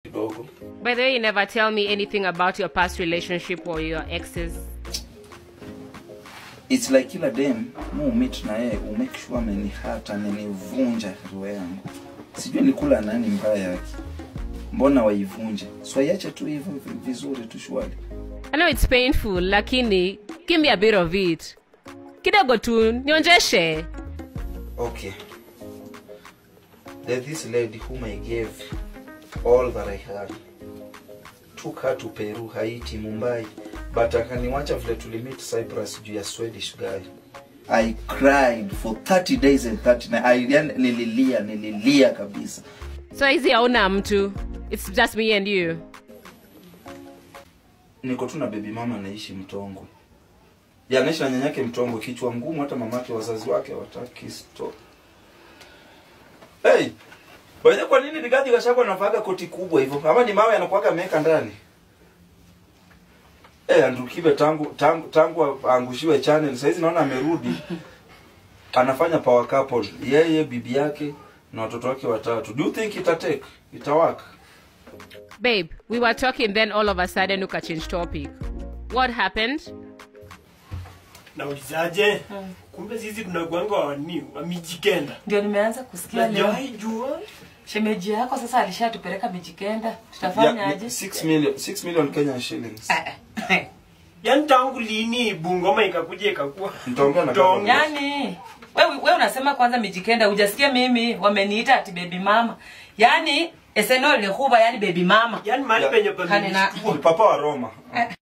kidogo By the way, you never tell me anything about your past relationship or your exes. it's like kila dem mu meet na yeye umake sure amenihata amenivunja roho yangu sijui nilikula nani mbaya yake mbona waivunje swaiache tu hivyo vi- vizuri tu shwali I know it's painful, lakini give me a bit of it. Kidogo tu, nionjeshe. okay there's this lady whom i gave all that i had took her to peru haiti mumbai but akaniwacha vile tulimit cyprus juu ya swedish guy i cried for 30 days and 30 nights. I, yani, nililia nililia kabisa So hizi hauna mtu. It's just me and you. niko tu na bebi mama anaishi mtongwe yanaishi na nyanyake mtongwe kichwa ngumu hata mamake wazazi wake wataki sto hey, wenye kwa nini Rigathi Gachagua anavaga koti kubwa hivyo ama ni mawe anakuwaga ameweka ndani hey, Andrew Kibe tangu tangu tangu aangushiwe channel saizi naona amerudi anafanya power couple yeye bibi yake na watoto wake watatu do you think itatake itawaka Babe, we were talking then all of a sudden uka change topic. What happened? naulizaje kumbe sisi tunakuanga wani wamijikenda ndio nimeanza kusikia leo najawahi jua shemeji yako sasa alishatupeleka mijikenda tutafanya yeah, aje 6 million 6 million Kenyan shillings yaani tangu lini bungoma ikakuja ikakuwa Mtaongea na Mtaongea. government. yani we, we unasema kwanza mijikenda hujasikia mimi wameniita ati bebi mama yani eseno lihuba yani bebi mama yaani mahali Ya. penye Kane na- pamenishtua Ni papa wa Roma.